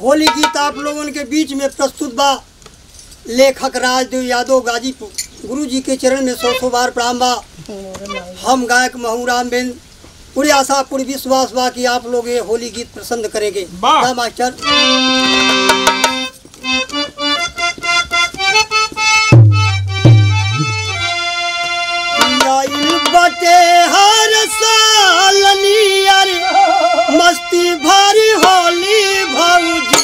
होली गीत आप लोगन के बीच में प्रस्तुत बा लेखक राजदेव यादव गाजीपुर गुरु जी के चरण में सौ सौ बार प्रणाम बा हम गायक महूराम बिन पूरी आशा पूरी विश्वास बा कि आप लोग ये होली गीत पसंद करेंगे वाह। हाँ, मास्टर आइल बटे हर साल नियर मस्ती भरी होली भौजी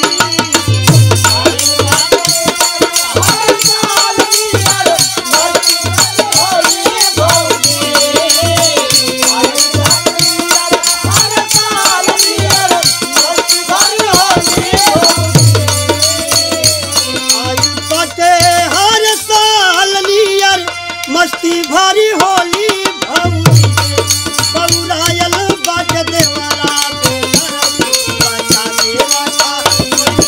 आइल बटे हर साल नियर मस्ती भरी होली भौजी बउरायल बट देवरा देवरा बचा देवरा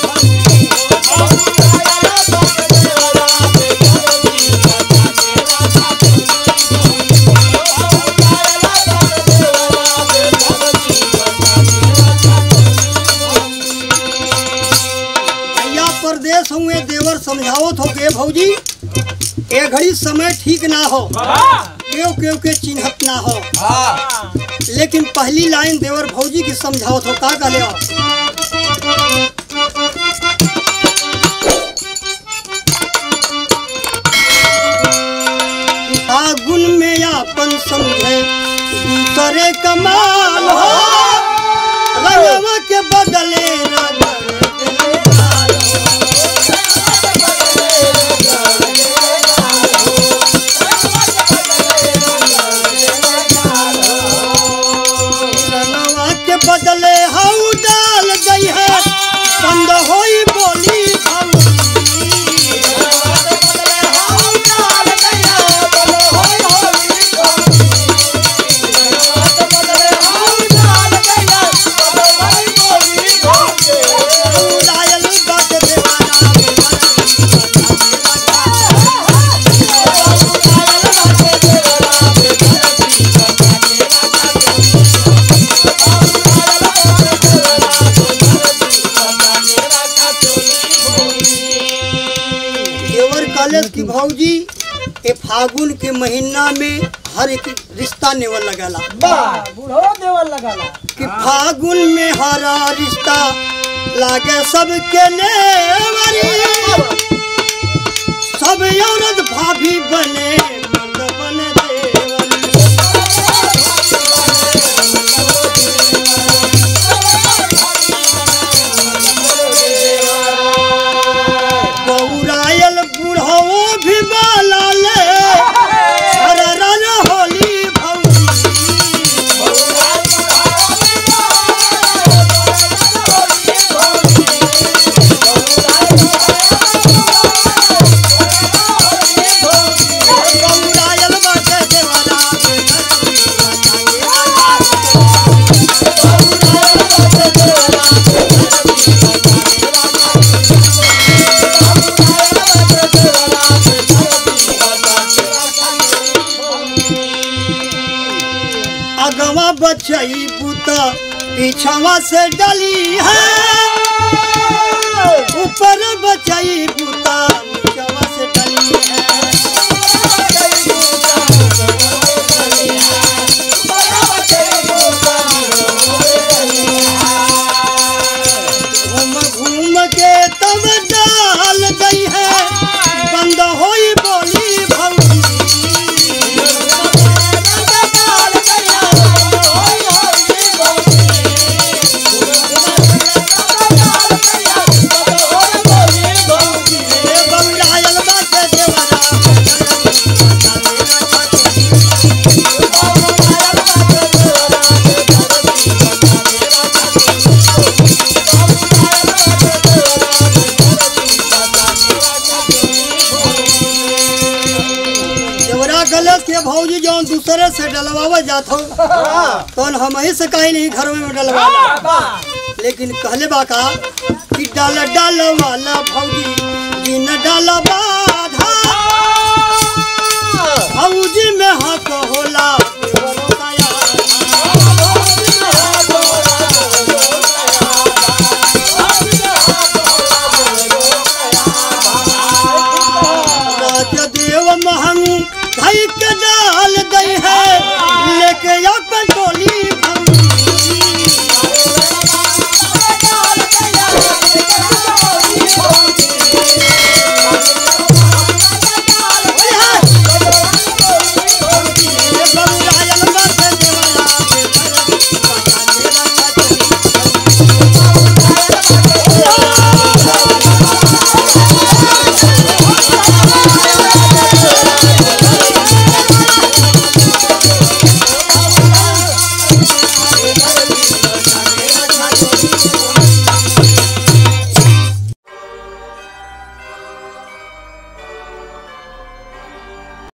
भैया परदेश हुए देवर समझावत हो के भौजी ए घड़ी समय ठीक ना हो केव केव के चिन्हत ना हो लेकिन पहली लाइन देवर भौजी की समझावत हो का कहले हो फागुन में अपन समझे दूसरे कमाल हो रंगवा के बदले रंग दिले लाल हो। रंगवा के बदले हऊ डाल गई है बंद होई बोली भौजी लायल बात देवाना देवर कॉलेज की भौजी ए फागुन के महीना में हर एक रिश्ता नेवल लगाला बूढ़ो देवल लगाला कि फागुन में हरा रिश्ता लागे सबके नेवरी सब औरत भाभी बने मर्द बने देवरी बौरायल बूढ़ो भी बाला ले हर रन होली भौजी बौरायल बाटे देवाला अगवा बचई पुता पीछवा से डली है ऊपर बचई पुता नीचवा से डली है घूम घूम के तब डाल गई है बंद होई बोली भौजी ए बौरायल बाटे देवरा देवरा गलत के भौजी जौन दूसरे से डलवावा जात हो तौन हम ही से कहीं नहीं घर में डलवावा लेकिन कहले बा का कि डाल डाल वाला भौजी दिन डाल बाधा भौजी में हक होला